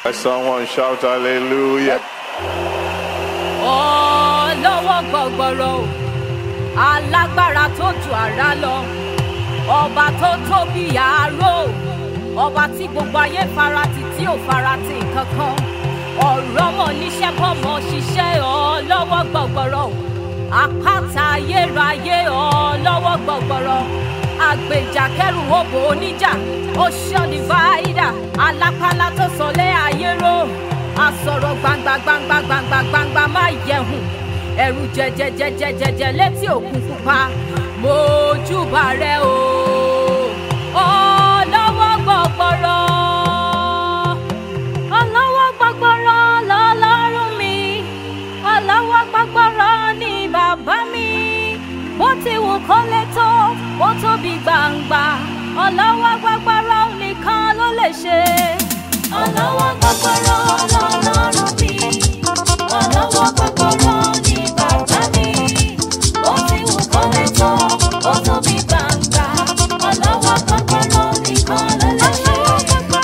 Let someone shout hallelujah. ọlọ́wọ́ gbọ̀gbọ̀rọ̀ o alágbára tó ju àrá lọ ọba tó tóbi àárò ọba tí gbogbo ayé farati tí ò farati kankan ọ̀rọ̀ mọ̀ níṣẹ́ bọ́mọ̀ ṣiṣẹ́ ọlọ́wọ́ gbọ̀gbọ̀rọ̀ o àpáta ayérayé ọlọ́wọ́ gbọ̀gbọ̀rọ̀ àgbèjà kẹrù òbò oníjà ocean divider alápálá tó sọlé ayé ró asọ̀rọ̀ gbangba gbangba gbangba gbangba má yẹ̀hùn ẹ̀rù jẹjẹjẹjẹjẹjẹ létí òkun pupa mojúbà rẹ o ọlọ́wọ́ gbọ̀gbọ̀rọ̀ ọlọ́wọ́ gbọ̀gbọ̀rọ̀ lọ́lọ́run mi ọlọ́wọ́ gbọ̀gbọ̀rọ̀ ni bàbá mi bó ti wù kó lè tó ó tóbi gbangba ọlọ́wọ́ gbọ̀gbọ̀rọ̀ nìkan ló lè ṣe. ọlọ́wọ́ gbọ̀gbọ̀rọ̀ lọ́lọ́run mi ọlọ́wọ́ gbọ̀gbọ̀rọ̀ ni bàbá mi bó ti wù kó lè tó ó tóbi gbangba ọlọ́wọ́ gbọ̀gbọ̀rọ̀ nìkan ló lè ṣe.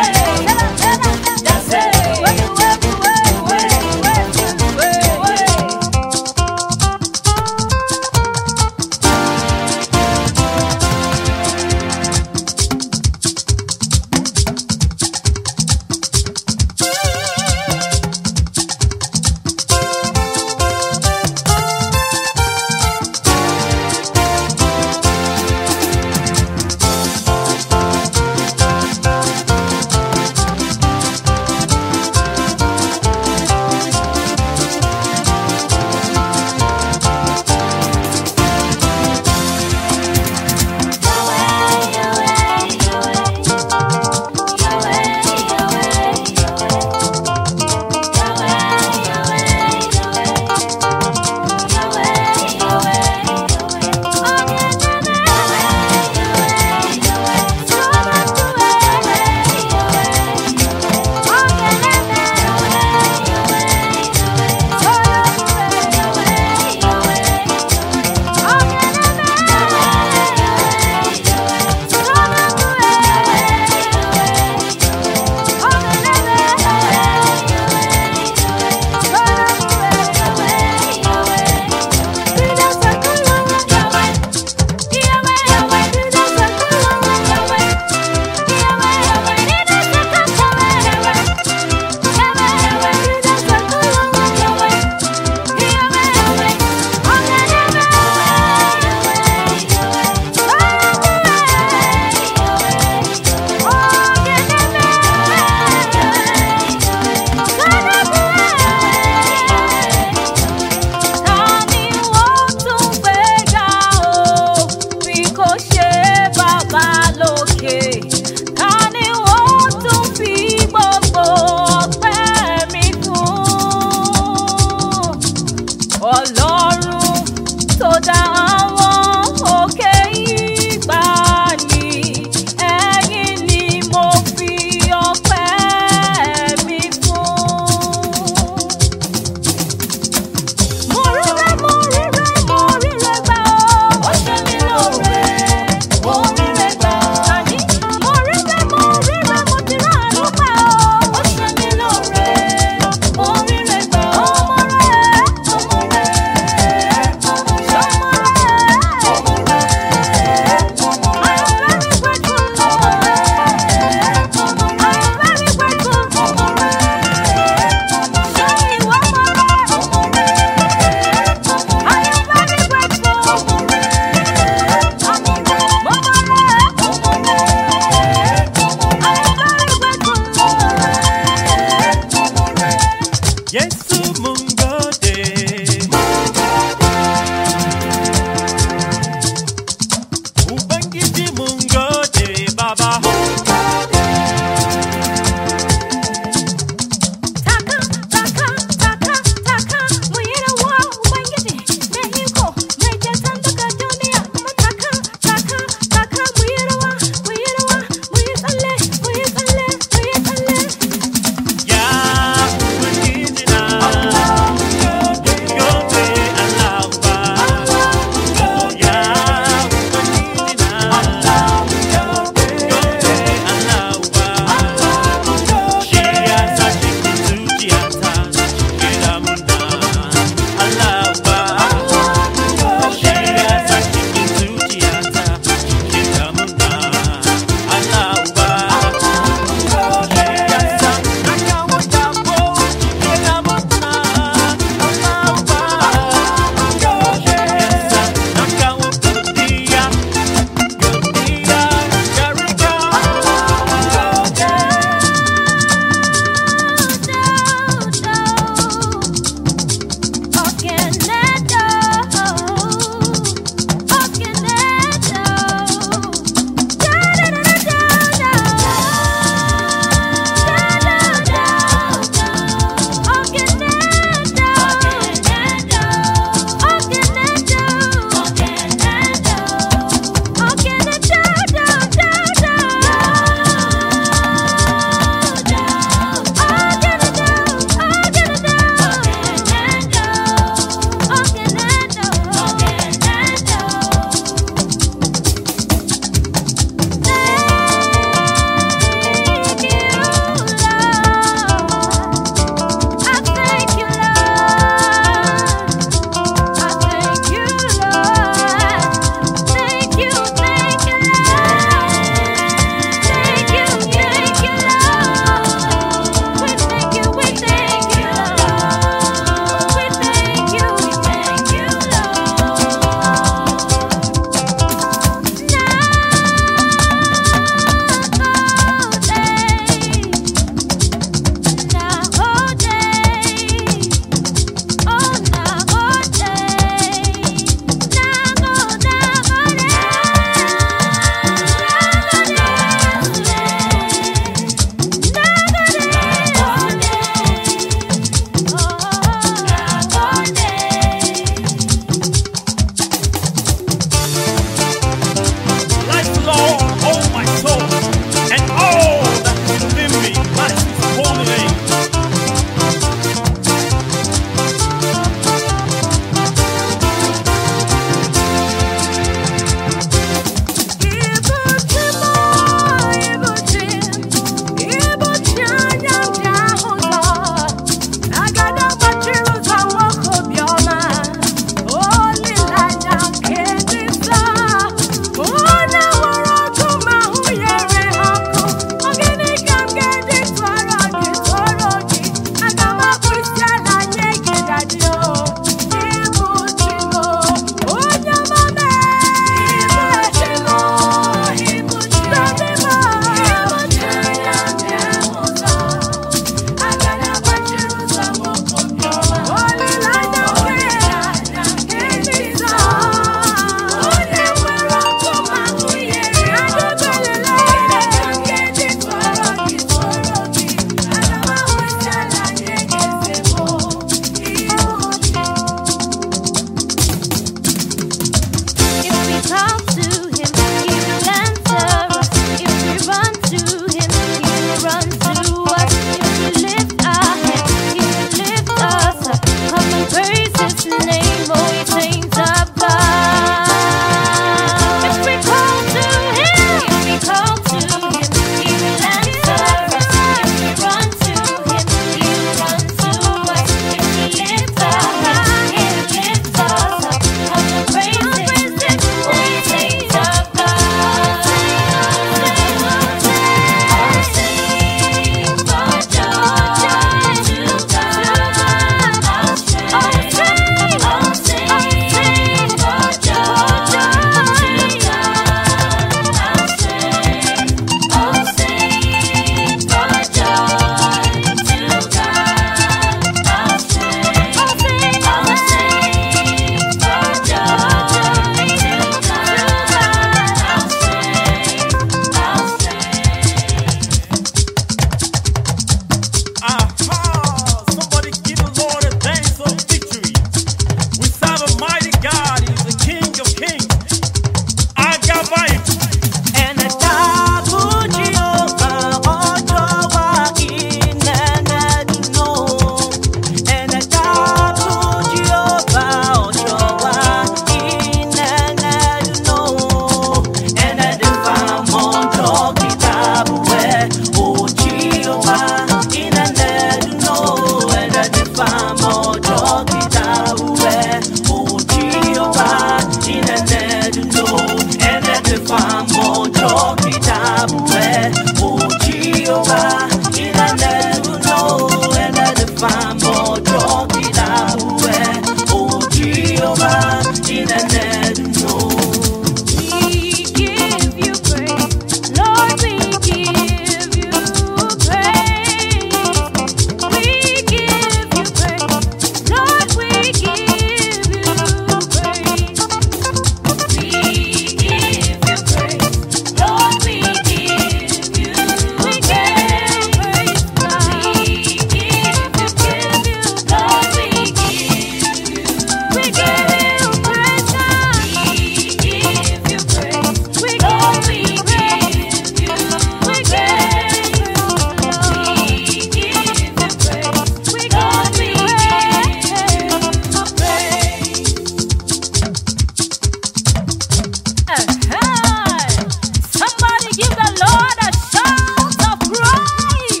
Somebody give the Lord a shout of praise.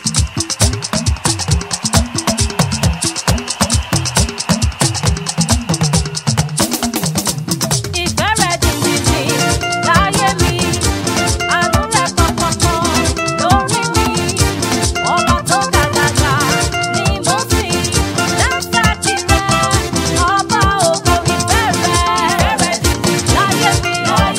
Ìfẹ́ rẹ̀ jìnjìnjì láyé mi, àánú rẹ̀ pọ̀pọ̀pọ̀ lórí mi. Ọba tó gàgàgà ni mo sìn, dáńsáàkì rẹ̀, ọba ògo ìfẹ́ rẹ̀. Ìfẹ́ rẹ̀ jìnjìnjì láyé mi,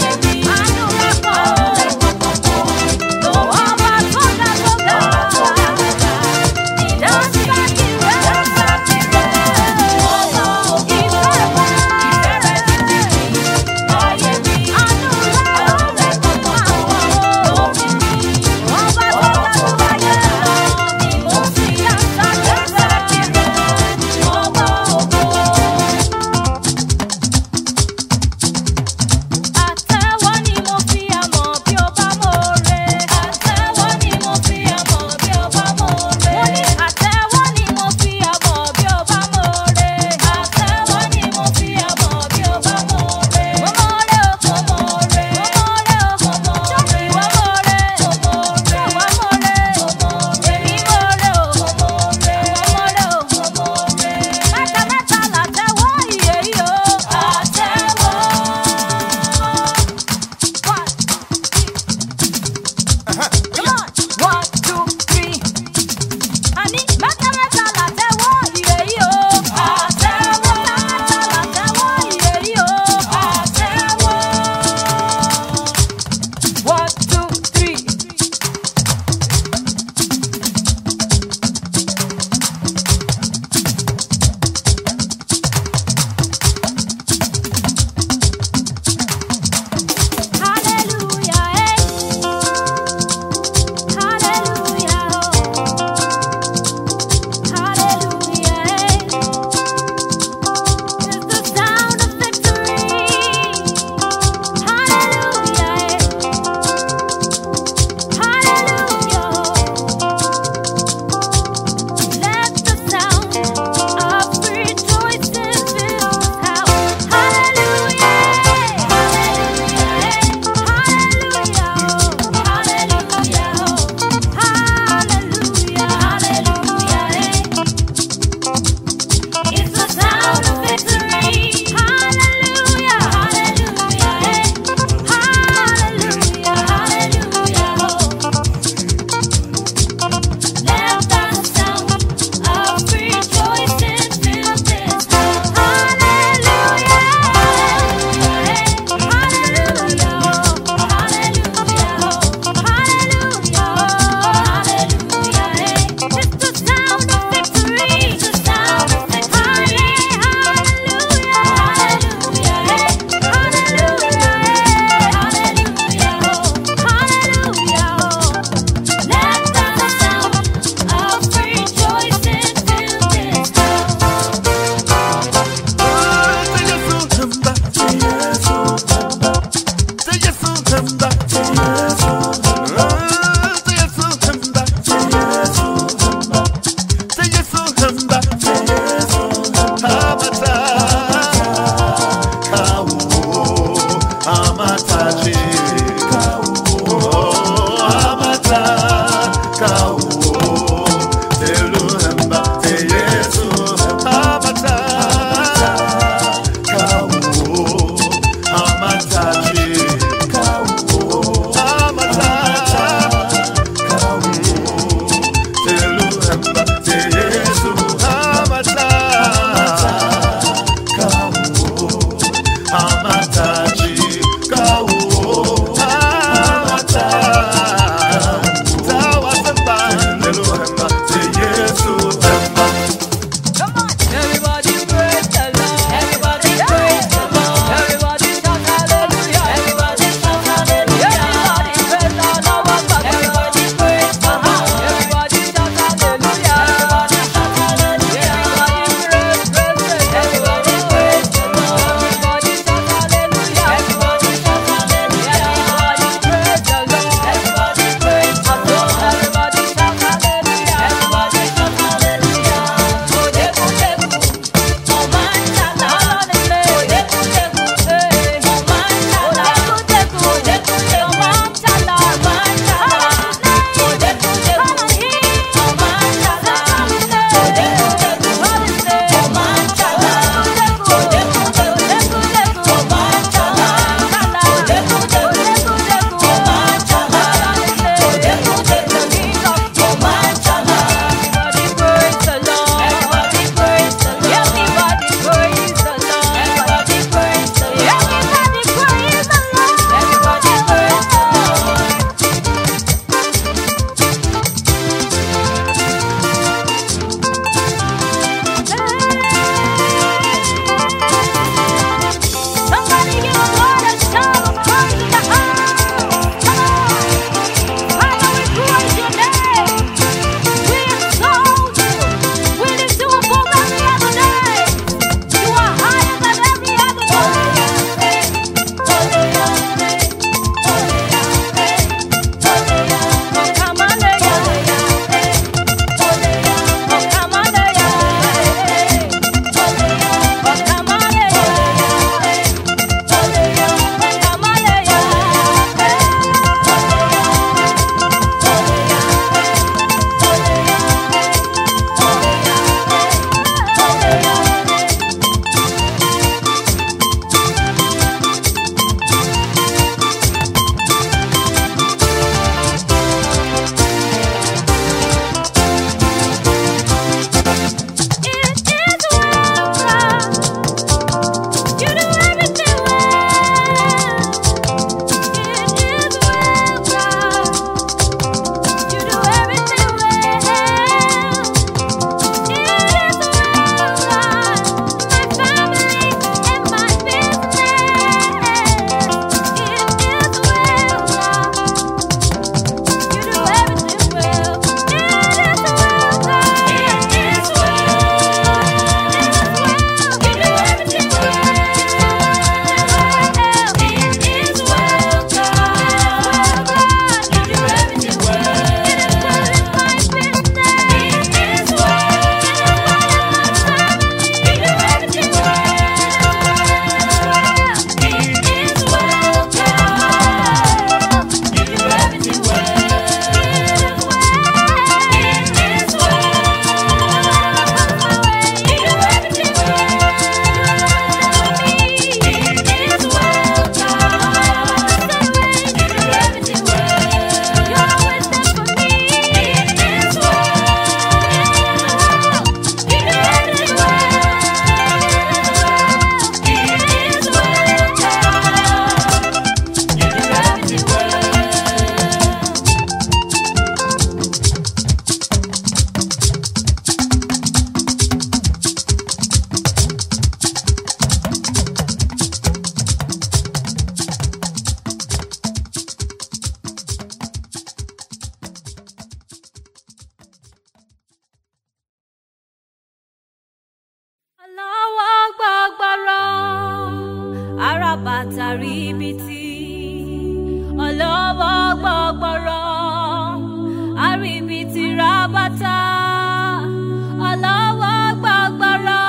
arábàtà ríbitì ọlọ́wọ́ gbọ́gbọ́rọ́ àríbitì rábàtà ọlọ́wọ́ gbọ́gbọ́rọ́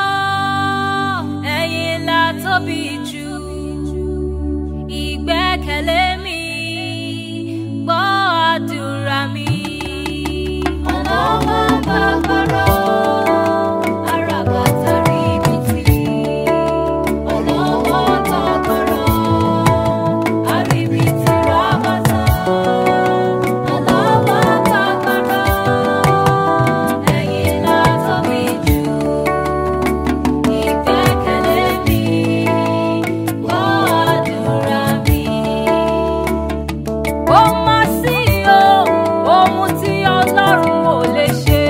ẹ̀yin la tóbi jù ìgbẹ́kẹ̀lé mi gbọ́ àdúrà mi. ọlọ́wọ́ gbọ́gbọ́rọ́ àràbàtà ríbitì ọlọ́wọ́ gbọ́gbọ́rọ́ àríbitì rábàtà ọlọ́wọ́ gbọ́gbọ́rọ́ ẹ̀yin la tóbi jù ìgbẹ́kẹ̀lé mi gbọ́ àdúrà mi. Ó máa sí o, ohun tí Ọlọ́run ò lè ṣe.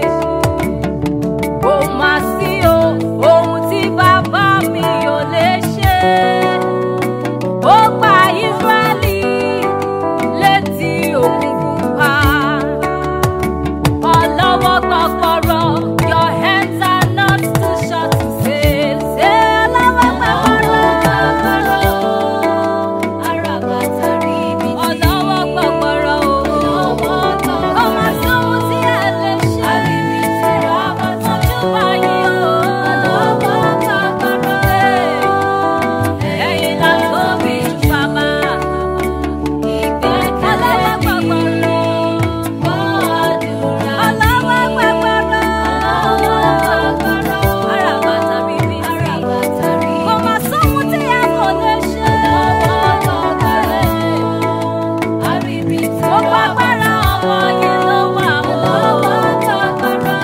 Ó máa sí o, ohun tí bàbá mi ò lè ṣe. Ó pa Ísírẹ́lì létí òkun pupa. Ọlọ́wọ́ gbọ́gbọ́rọ́, your hands are not too short to save. Ṣé ọlọ́wọ́ gbọ́gbọ́rọ́? Àràbàtà rí ibi tí. Ọlọ́wọ́ gbọ́gbọ́rọ́ o. Ọlọ́wọ́ gbọ́gbọ́rọ́. Ọmọ sọ́hun tí ẹ lè ṣe. Àríbi tí rábàtà ojú báyìí o. Ọlọ́wọ́ gbọ́gbọ́rọ́. Ẹ̀yin la tóbi jù bàbá. Ìgbẹ́kẹ̀lé gbọ́gbọ́rọ́. Gbọ́ àdúrà. Ọlọ́wọ́ gbọ́gbọ́rọ́. Ọlọ́wọ́ gbọ́gbọ́rọ́. Àràbàtà rí ibi tí. Àràbàtà rí ibi tí. Ọmọ sọ́hun tí ẹ kò lè ṣe. Ọlọ́wọ́ gbọ́gbọ́rọ́. Àríbi tí. Ó gbàgbára ọmọ yìí ló wà. Ọlọ́wọ́ gbọ́gbọ́rọ́.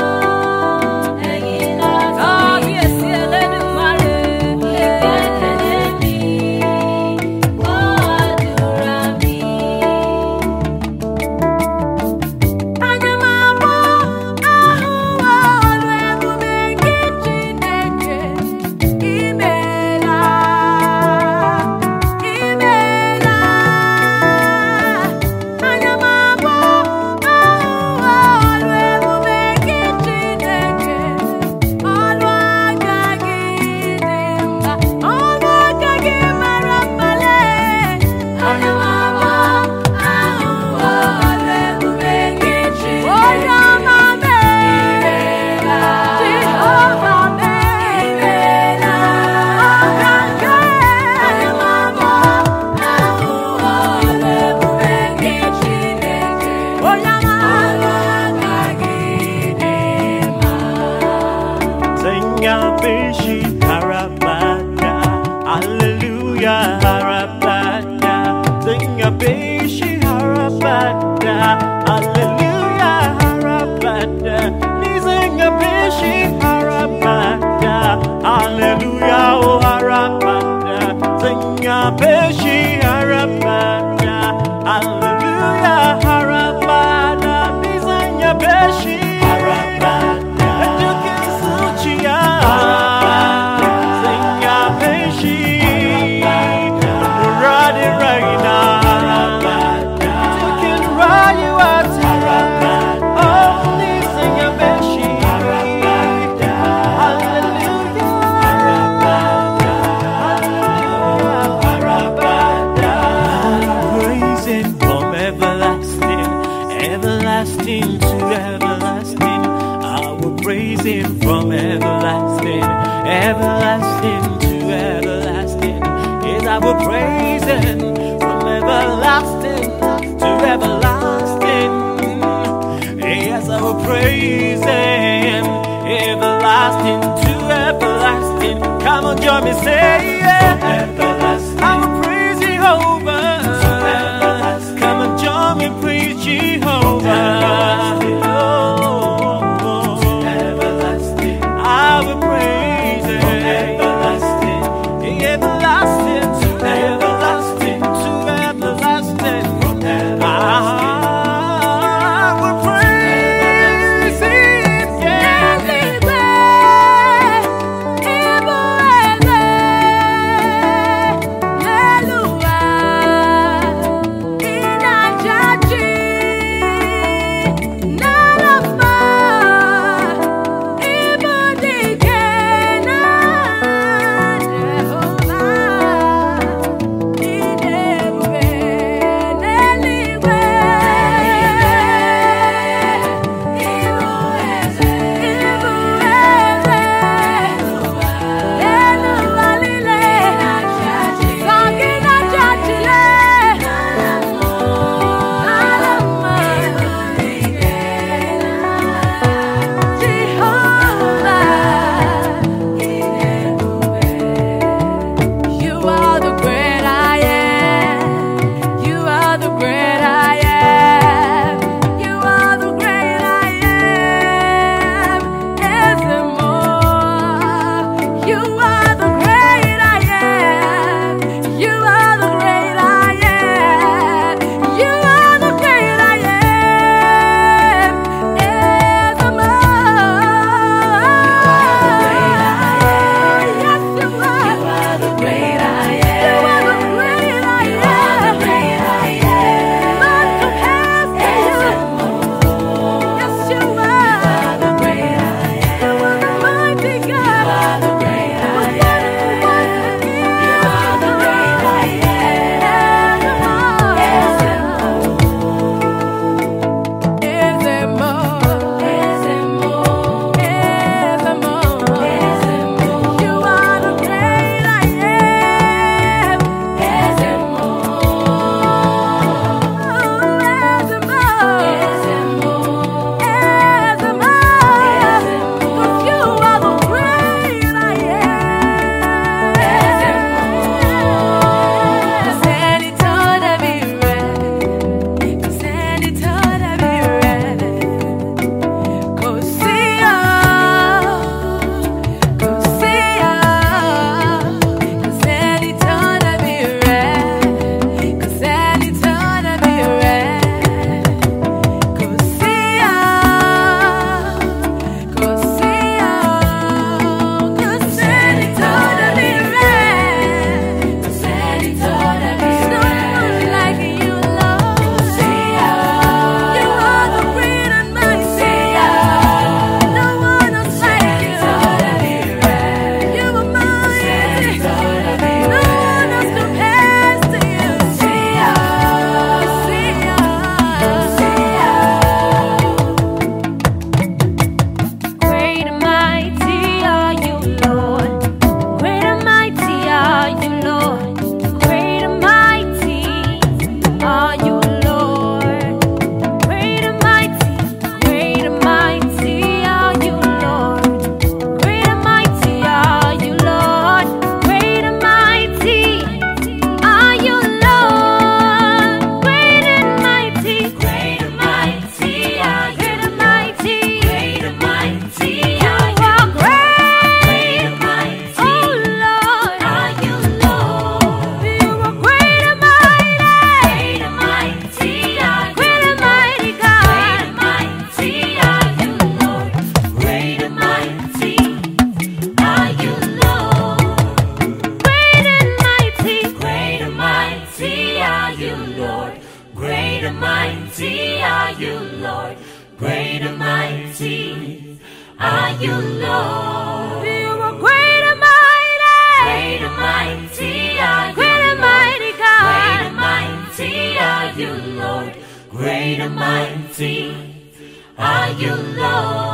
Ẹ̀yin la tóbi. Kábíyèsí Elédùmarè. Ìgbẹ́kẹ̀lé mi. Gbọ́ àdúrà mi. Anya m abụọ ahụwo ọrụ ebube gị Chineke, imeela, imeela. Anya m abụọ ahụwo ọrụ ebube gị Chineke, ọrụ aka gị dị mma, ọrụ aka gị mara mmale. Anya m abụọ ahụwo ọrụ ebube gị Chineke, onye ọma meela, Jehova meela, ọka nke anya m abụọ ahụwo ọrụ ebube gị Chineke, onye ọma ọrụ aka gị dị mma. Senya bishi harabada, hallelujah harabada. Senya bishi harabada, hallelujah harabada. Senya bishi harabada, hallelujah oh harabada. Senya bishi harabada, hallelujah harabada. Senya bishi harabada. Suchia, Senya Peshi, Radi Raina, you can ride you out Only Senya Peshi, Hallelujah, praise Him from everlasting, everlasting to everlasting. I will praise Him from everlasting, everlasting to everlasting. Yes, I will praise Him from everlasting to everlasting. Yes, I will praise Him everlasting to everlasting. Come on, join me, say yeah. I will praise Jehovah. Come and join me, praise Jehovah. Oh, I will praise Him. Everlasting to everlasting to everlasting. I will praise Him. Yeah. Eluigwe, ịbụ eze, and mighty are you, Lord. Great and mighty are you, Lord. You are great and mighty. Great and mighty are you, Great and Lord. mighty Great God. and mighty are you, Lord. Great and mighty are you, Lord.